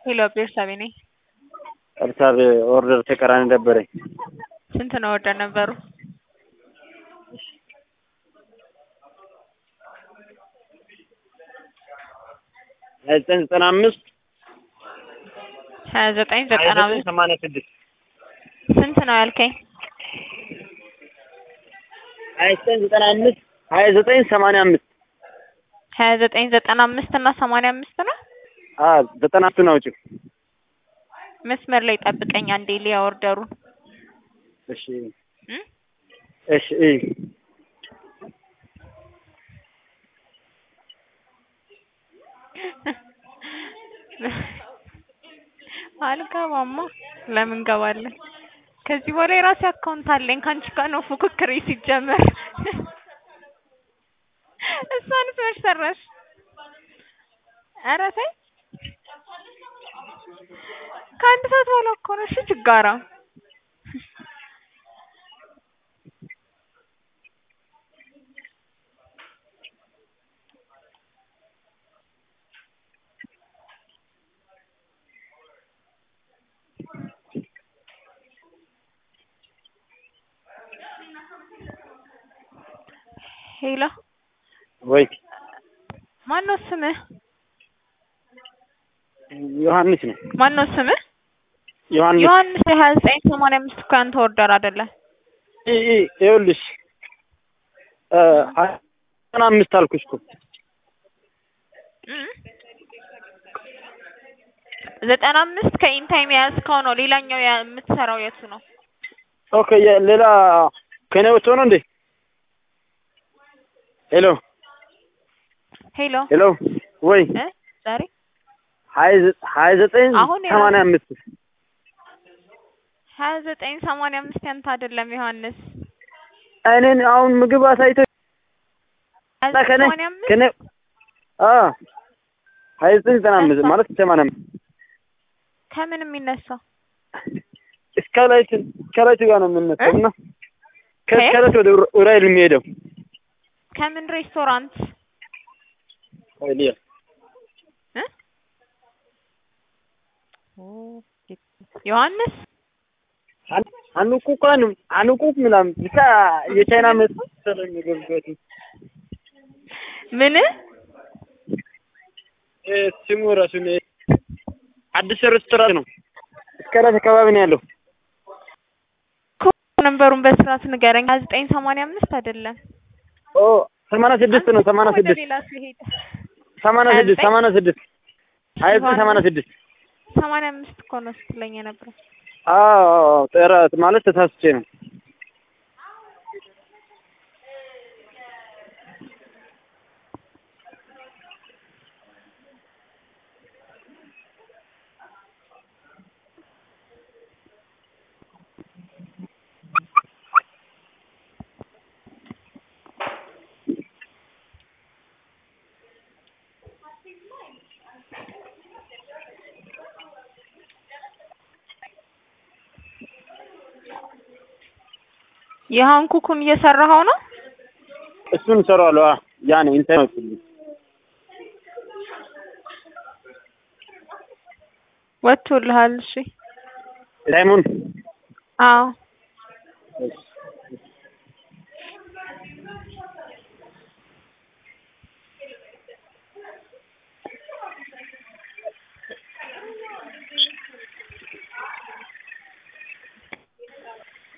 ሄሎ ቤርሳቤ ነኝ። እርሳቤ ኦርደር ተቀራኒ ነበረኝ። ስንት ነው ኦርደር ነበሩ? ሀያ ዘጠኝ ዘጠና አምስት ሀያ ዘጠኝ ዘጠና አምስት ሰማንያ ስድስት ስንት ነው ያልከኝ? ሀያ ዘጠኝ ዘጠና አምስት ሀያ ዘጠኝ ሰማንያ አምስት ሀያ ዘጠኝ ዘጠና አምስት እና ሰማንያ አምስት ነው። ዘጠና አምስቱን አውጪው። መስመር ላይ ጠብቀኝ አንዴ ሊያ ኦርደሩን እሺ እ እሺ እይ አልገባማ። ለምን ገባለን? ከዚህ በኋላ የራሴ አካውንት አለኝ። ከአንቺ ጋር ነው ፉክክሬ ሲጀመር። እሷንስ መች ሰራሽ? ኧረ ተይ። ከአንድ ሰዓት በኋላ እኮ ነው። እሺ ችጋራ ሄሎ ወይ ማን ነው ስምህ? ዮሐንስ ነው። ማን ነው ስምህ? ዮሐንስ ዮሐንስ የሀያ ዘጠኝ ሰማንያ አምስት እኮ ያንተ ኦርደር አይደለም። እ እ ይኸውልሽ እ ሀያ ዘጠና አምስት አልኩሽ እኮ እ ዘጠና አምስት ከኢንታይም የያዝከው ነው። ሌላኛው ያ- የምትሰራው የቱ ነው? ኦኬ ሌላ ከኔ ወጥቶ ነው እንዴ? ሄሎ ሄሎ ሄሎ ወይ እ ዛሬ ሀያ ዘ- ሀያ ዘጠኝ አሁን የራሱ- ሰማንያ አምስት ሀያ ዘጠኝ ሰማንያ አምስት ያንተ አይደለም ዮሐንስ። እኔን አሁን ምግብ አሳይቶ ሀያ እና ዘጠኝ ከኔ ሰማንያ አምስት ከኔ አ ሀያ ዘጠኝ ዘጠና አምስት ማለት ሰማንያ አምስት ከምን የሚነሳው እስካላይት እስካላይት ጋር ነው የምንመጣው እና ከእስካላይት ወደ ኡራ- ኡራኤል የሚሄደው ከምን ሬስቶራንት ወይ ሊያ እ ዮሐንስ አኑቁ እንኳን አኑቁ ምናምን ብቻ የቻይና መሰለኝ የገቡበት ምን እ ስሙ ራሱ ነው አዲስ ሬስቶራንት ነው። እስካላይት አካባቢ ነው ያለው። ነንበሩን በስርዓት ንገረኝ። ሀያ ዘጠኝ ሰማንያ አምስት አይደለም። ኦ ሰማንያ ስድስት ነው። ሰማንያ ወደ ስድስት ሌላ ሲሄድ ሰማንያ ሀያ ስድስት ዘጠኝ ሰማንያ ስድስት ሀያ ዘጠኝ ሰማንያ ስድስት ሰማንያ አምስት እኮ ነው ስትለኝ የነበረው። አዎ አዎ ጥራት ማለት ተሳስቼ ነው። የሃንኩኩን እየሰራኸው ነው? እሱን እሰራዋለሁ። አ ያኔ ኢንተርኔት ወጥቶልሃል? እሺ። ታይሙን አዎ እሺ